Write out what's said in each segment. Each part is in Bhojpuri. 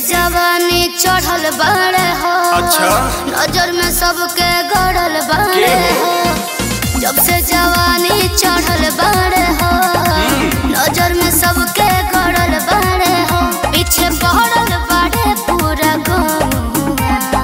जवानी चढ़ल बाड़े हो अच्छा। नजर में सबके गड़ल बाड़े के हो हो? जब से जवानी चढ़ल बाड़े हो नजर में सबके गड़ल बाड़े हो पीछे पड़ल बाड़े पूरा गाँव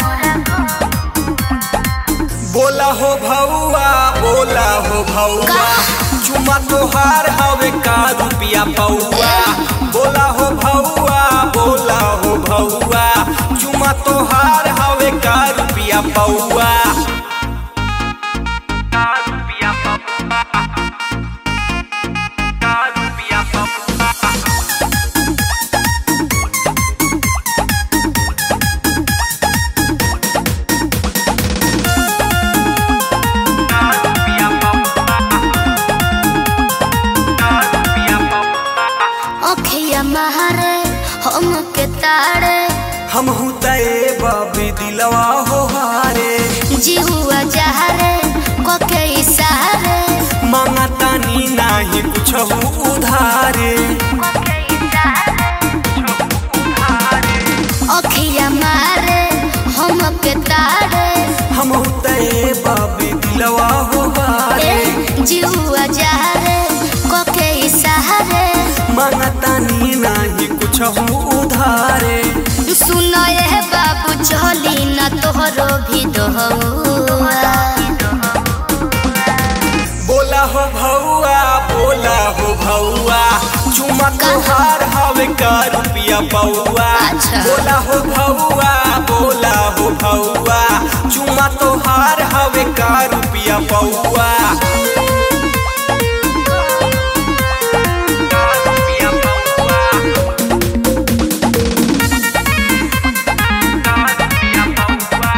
बोला हो भौआ बोला हो भौआ चुमा तोहार हवे का रुपिया पौआ बोला हो भौआ बोला हो भौआ चुमा तोहार हवे का रुपिया पौआ का रुपिया पौआ का रुपिया पौआ का रुपिया पौआ का रुपिया पौआ अखिया मारे हम के तारे हम तए बाबी दिलवा हो हारे जिहुआ जहरे कोके इशारे मांगतानी नाही कुछ उधारे अखिया मारे हम के तारे हम तए बाबी दिलवा हो हारे जिहुआ जहरे कोके इशारे मांगतानी नाही कुछ उधारे सुनो ये बाबू चली न तोहरो भी दोहुआ बोला हो भौआ बोला हो भौआ चुमा तोहार हवे का रुपिया पौआ अच्छा। बोला हो भौआ बोला हो भौआ चुमा तोहार हवे का रुपिया पौआ का रुपिया पौआ का रुपिया पौआ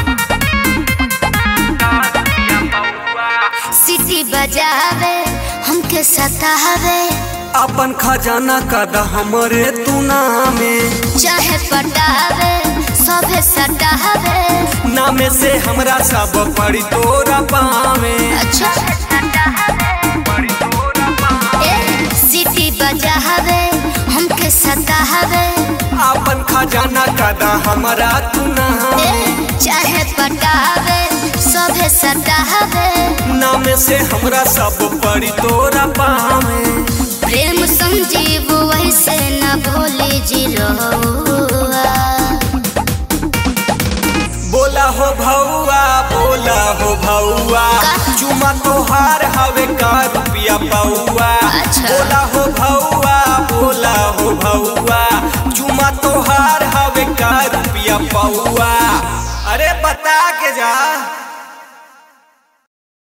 का रुपिया पौआ सिटी बजावे हमके सतावे अपन खजाना कद हमरे तू नामे चाहे पटावे सभे सटावे नामे से हमरा सब पड़ी तोरा पावे अच्छा पड़ी तोरा पावे ए सिटी बजावे हमके सतावे अपन खजाना कद हमरा तू नामे ए चाहे पटावे सभे सटावे नामे से हमरा सब पड़ी तोरा पावे प्रेम संजीव वैसे न भोली जी रहुआ बोला हो भौआ बोला हो भौआ का? चुमा तोहार हवे का रुपिया पौआ अच्छा। बोला हो भौआ बोला हो भौआ चुमा तोहार हवे का रुपिया पौआ अरे बता के जा